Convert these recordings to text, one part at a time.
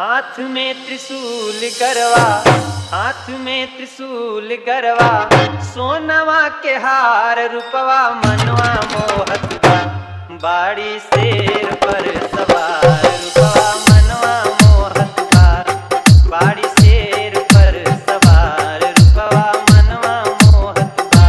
हाथ में त्रिशूल गरवा हाथ में त्रिशूल गरवा सोनवा के हार रूपवा मनवा मोहत बा बाड़ी शेर पर सवार रूपवा मनवा मोहत बा बाड़ी शेर पर सवार रूपवा मनवा मोहत बा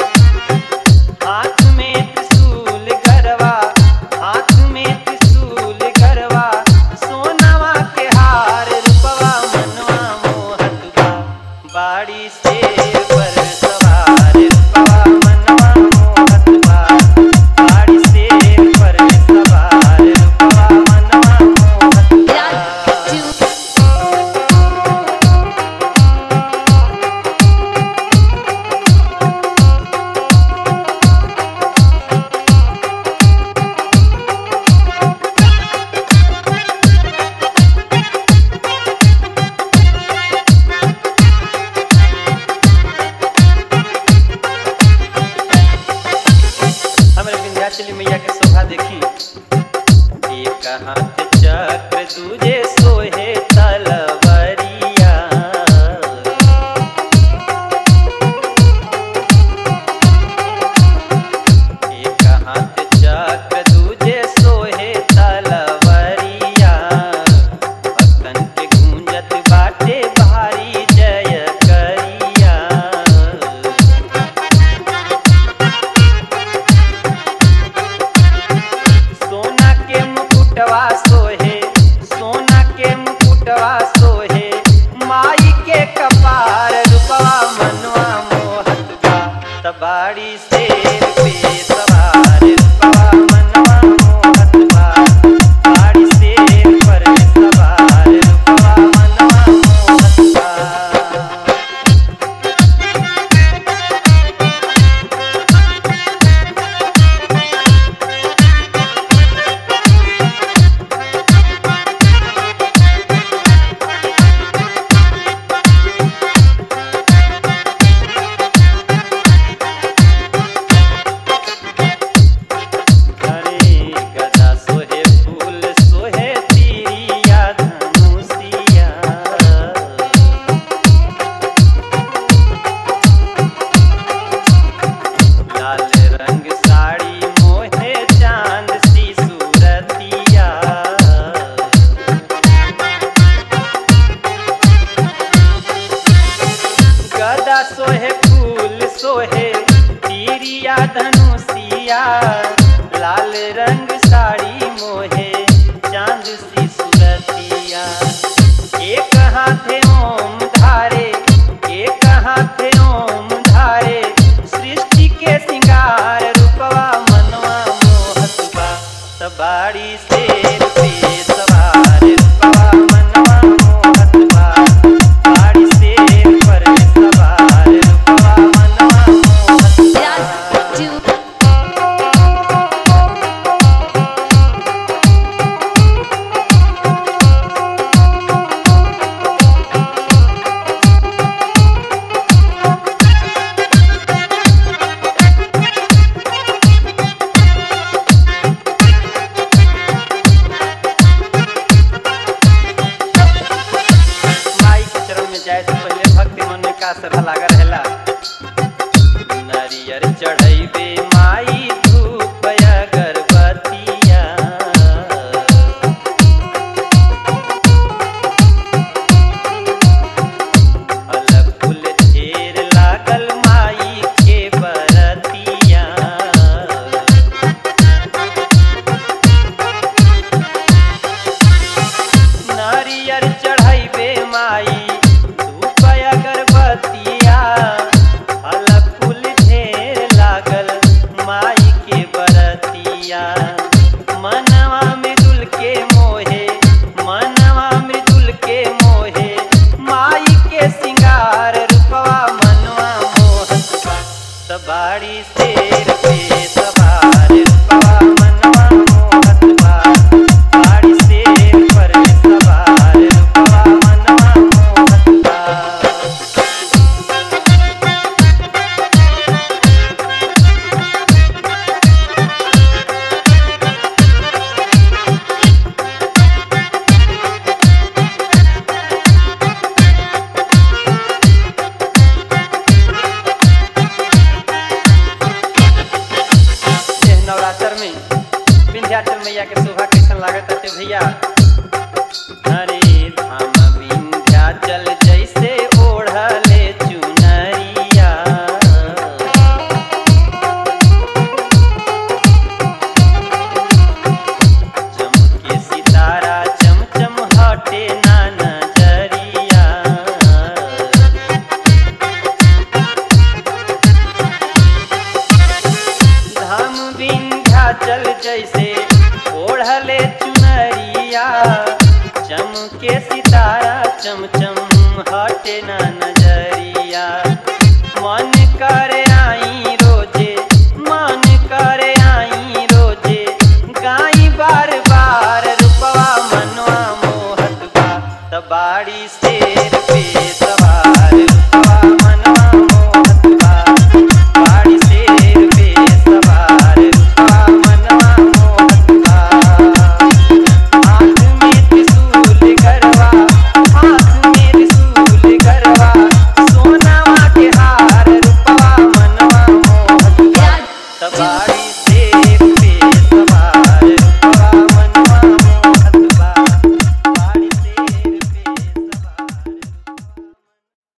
हाथ में त्रिशूल गरवा हाथ में त्रिशूल गरवा सोनवा के हार रूपवा मनवा मोहत बा बाड़ी शेर पर सवार रूपवा मनवा मोहत बा बाड़ी शेर पर सवार रूपवा मनवा मोहत बा हमरे विंध्याचली मैया के शोभा देखी एक हाथ चक्र दूजे सोहे तलवरिया एक हाथ चक्र दूजे सोहे तलवरिया भक्तन के गूंजत बाटे भारी जय करिया सोना के मुकुटवा सोहे सोना के मुकुटवा सोहे माई के कपार रूपवा मनवा मोहत बा तबाड़ी शेर पे सवार रूपवा मनवा मोहत बा बाड़ी शेर पर सवार रूपवा मनवा मोहत बा हरे गदा सोहे फूल सोहे तीरिया धनुषिया लाल रंग साड़ी मोहे चांद सी सूरतिया गदा सोहे फूल सोहे तीरिया धनुषिया लाल रंग साड़ी मोहे चांद सी सूरतिया एक हाथे ओम धारे एक हाथे ओम धारे सृष्टि के सिंगार रूपवा मनवा मोहत बा तबाड़ी शेर पे सवार रूपवा मनवा मोहत बा बाड़ी शेर पर सवार रूपवा मनवा मोहत बा माई के चरण में जाए से पहले भक्ति मन में का श्रद्धा लागा रहेला नारियर चढ़ैबे माई धूप अगरबत्तिया फल फूल ढेर लागल माई के बरतिया नारियर चढ़ैबे माई धूप अगरबत्तिया विंध्याचल मैया के शोभा कैसन लागत है भैया अरे धाम विंध्याचल जैसे ओढ़ले चुनरिया चमके सितारा चमचम हटे ना नजरिया धाम विंध्याचल जैसे ओढ़ले चुनरिया चमके सितारा चमचम हटे ना नजरिया मन करे आई रोजे मन करे आई रोजे गाई बार बार रूपवा मनवा मोहत बा तबाड़ी शेर पे सवार रूपवा मनवा मोहत बा बाड़ी शेर पे सवार रूपवा मनवा मोहत बा हाथ में त्रिशूल गरवा हाथ में त्रिशूल गरवा सोनावा के हार रूपवा मनवा मोहत बा तबाड़ी शेर